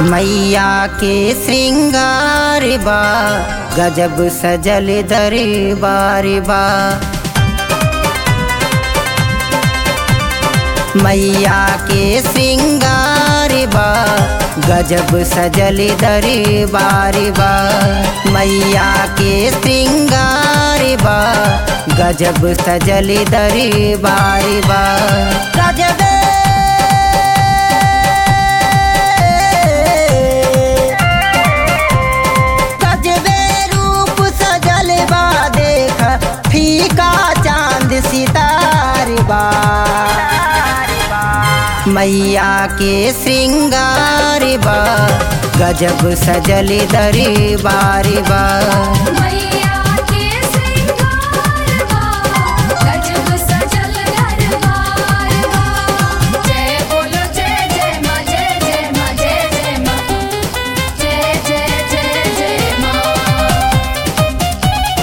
मैया के श्रृंगार बा गजब सजल दरबार बा मैया के श्रृंगार बा गजब सजल दरबार बा मैया के श्रृंगार बा गजब सजल दरबार बा गजब गजबे रूप सजल बा देख फीका चांद सितार बा मैया के श्रृंगार बा गजब सजल दरबार बा मैया के श्रृंगार बा गजब सजल दरबार बा जय बोलो जय जय मां जय जय मां जय जय मां जय जय जय जय मां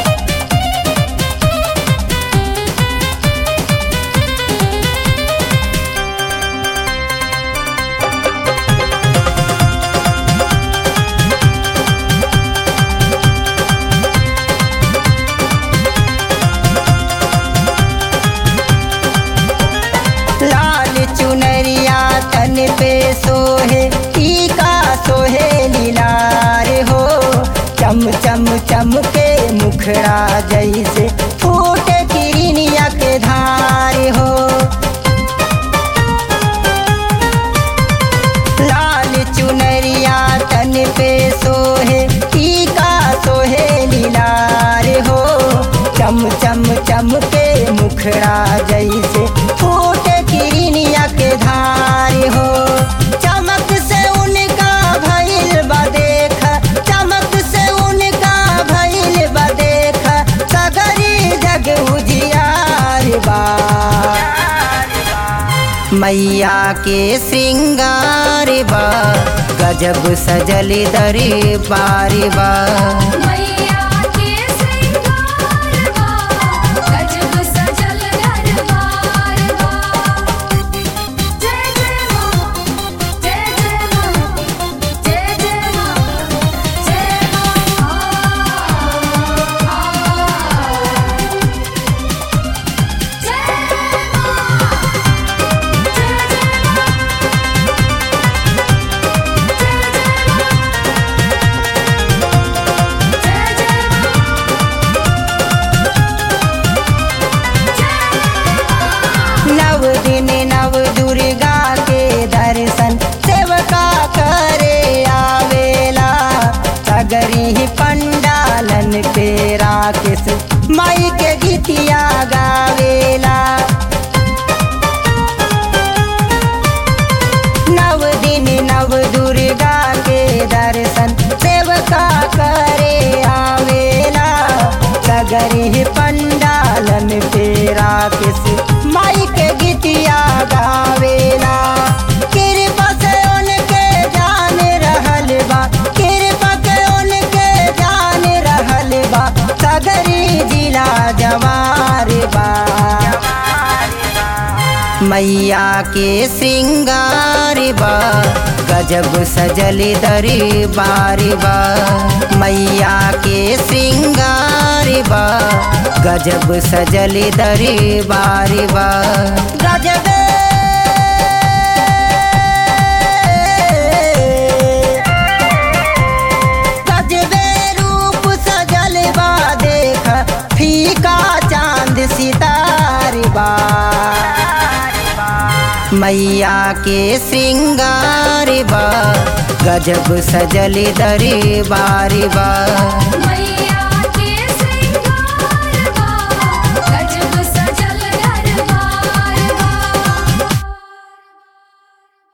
लाल चुनरिया तन पे सोहे टीका सोहे लीलार हो चम चम चम के मुखड़ा जैसे फूटे किरनिया के धार हो लाल चुनरिया तन पे सोहे टीका सोहे लीलार हो चम चम चम के मुखड़ा जैसे फूटे किरनिया के धार हो चमक से उनका भइल बा देख चमक से उनका भइल बा देख सगरी जग उजियार बा मैया के श्रृंगार बा गजब सजल दरबार बा मैया के श्रृंगार बा गजब सजल दरबार बा जय जय मां जय जय मां जय जय मां जय मां जय मां जय जय नव दिन नव दुर्गा के दर्शन सेवका करे आवेला सगरी ही पंडालन पे राकेश माई के गीतिया गावेला नव दिन नव दुर्गा के दर्शन सेवका करे आवेला सगरी पंडालन पे राकेश माई के गीतिया गावेला कृपा से उनके जान रहल बा कृपा से उनके जान रहल बा सगरी जिला जवार बा मैया के श्रृंगार बा गजब सजल दरबार बा मैया के श्रृंगार बा गजब सजल दरबार बा गजब गजबे रूप सजल बा देख फीका चांद सितार बा मैया के श्रृंगार बा गजब सजल दरबार बा मैया